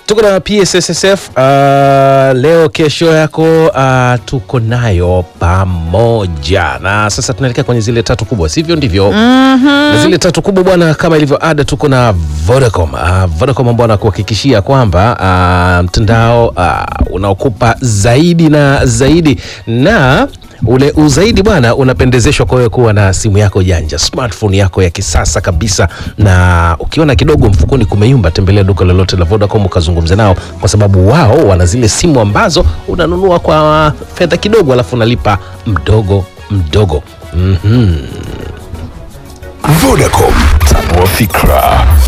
tuko na PSSSF uh, leo kesho yako uh, tuko nayo pamoja na sasa tunaelekea kwenye zile tatu kubwa sivyo ndivyo na zile tatu kubwa bwana kama ilivyo ada tuko na Vodacom uh, Vodacom ambao wanakuhakikishia kwamba uh, mtandao uh, unaokupa zaidi na zaidi na ule uzaidi bwana unapendezeshwa kwa wewe kuwa na simu yako janja smartphone yako ya kisasa kabisa na ukiona kidogo mfukoni kumeyumba tembelea duka lolote la Vodacom ukazungumze nao kwa sababu wao wana zile simu ambazo unanunua kwa fedha kidogo alafu unalipa mdogo mdogo mm-hmm. Vodacom, tanua fikra.